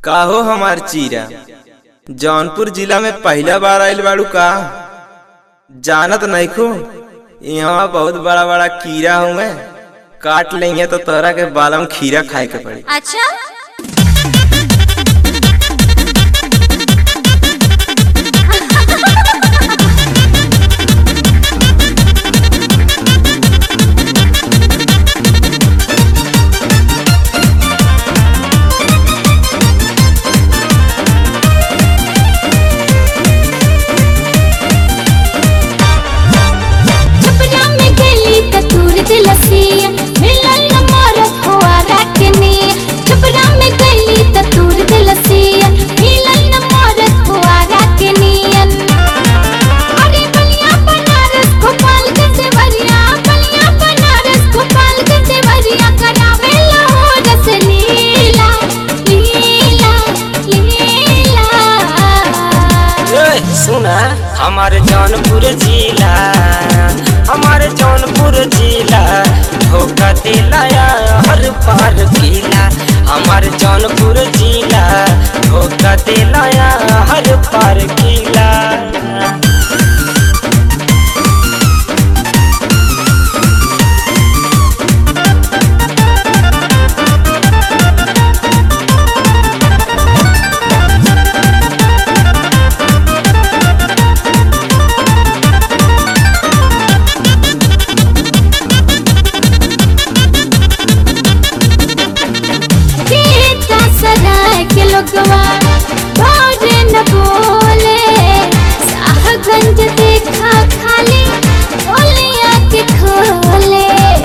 काहो हमार चीरा जौनपुर जिला में पहला बार आइल बाड़ू का जानत नइखो यहाँ बहुत बड़ा बड़ा कीड़ा हुए काट लेंगे तो तोहरा के बालम खीरा खाए के पड़ी अच्छा छपरा में गेली त तूर दिलसिया मिलल न मरत हुआ राकनी छपरा में गेली त तूर दिलसिया मिलल न मरत हुआ राकनी अरे बलिया बनारस भोपाल के देवरिया बलिया बनारस भोपाल के देवरिया करावे हो रस लीला लीला लीला ए, सुना हमारे जौनपुर जिला हमारे जौनपुर जिला धोखा दिलाया हर पार किला हमारे जौनपुर जिला धोखा दिलाया हर पार किला केता सराय के लोगवा भोरे न बोले साहगंज देखा खाली ओलिया के खोले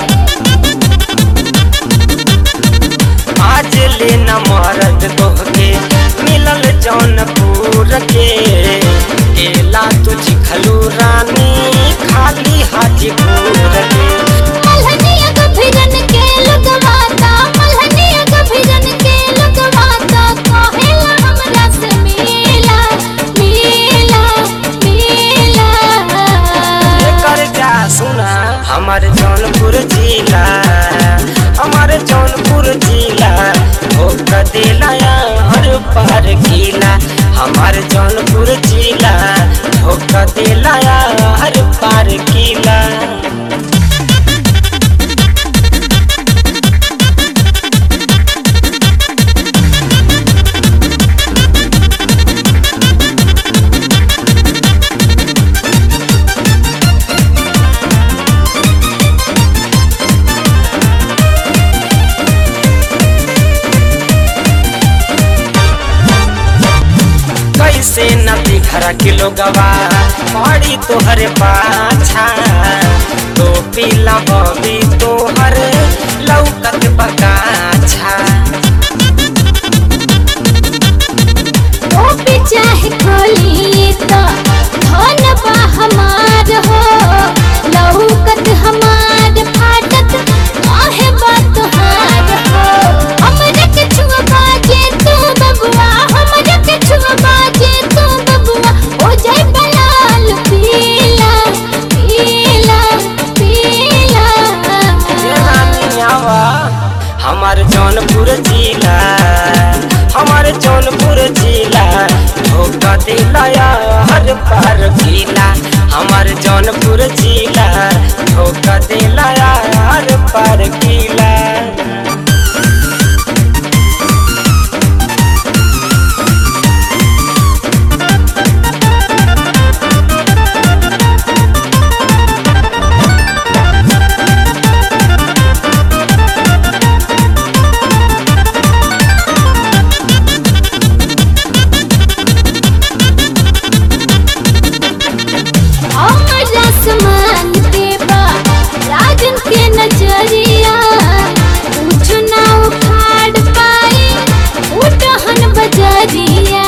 आज लेना मरद तोहके मिलल जौनपुर के केला तुझ खलू रानी खाली हाजीपुर के मलहनिया गभिरन के लगवाता मलहनिया गभिरन के लगवाता कहेला हमरा से मिला मिला मिला कर जा सुना हमारे जौनपुर जिला हमारे जौनपुर जिला धोखा दिलाया हर पार किला हमारे जौनपुर जिला धोखा दिलाया हर पार किला कैसे नदी घरा किलो गवा पड़ी तोहर पाछा तो पीला बबी तोहर लौकत बगाछा ओ भी चाहे खोली तो धन बा हमार हो लौकत हमार फाटत काहे बा तोहार हो हमरे के छुआ बाजे तू बबुआ हमरे के छुआ बाजे तू बबुआ ओ जाय बलाल पीला पीला पीला ये रानी आवा हमार जौनपुर जिला हमार जौनपुर जिला धोखा दिलाया हर पार किला हमार जौनपुर जिला धोखा दिलाया हर पार किला हमरा समान देबा राजन के नजरिया कुछ ना उखाड़ पाई उठहन बजरिया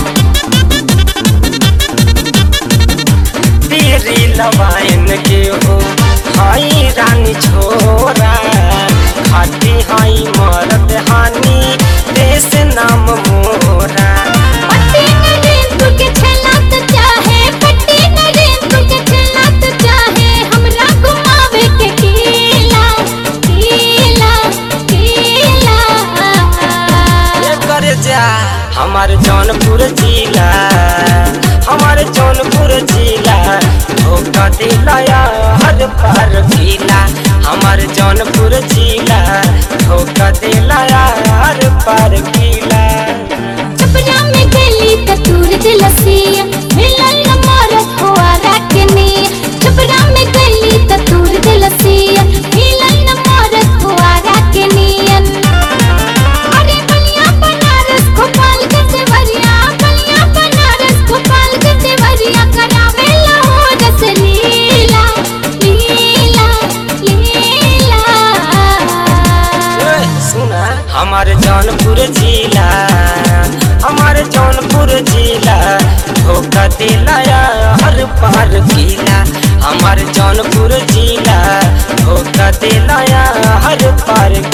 तेरी लवाइन के हो हाई रानी छोरा खाती हाई मरद हानी देश नाम मोरा पट्टी नरेन तू के छला तो चाहे पट्टी नरेन तू के छला तो चाहे हमरा घुमावे के कीला कीला कीला ये कर जा जा हमार जौनपुर जिला हमार जौनपुर जिला धोखा दिलाया हर पार किला हमार जौनपुर जिला धोखा दिलाया हर पार किला छपरा में गली त तूर दिलसिया मिलल न मरत हुआ रखनी छपरा में गली त तूर दिलसिया मिलल न मरत हुआ रखनी अरे बलिया बनारस गोपाल के देवरिया बलिया बनारस गोपाल के देवरिया करावे हो रस लीला लीला लीला ए, सुना हमार जौनपुर जिला हमार जौनपुर जिला धोखा दिलाया हर पार किला हमार जौनपुर जिला धोखा दिलाया हर पार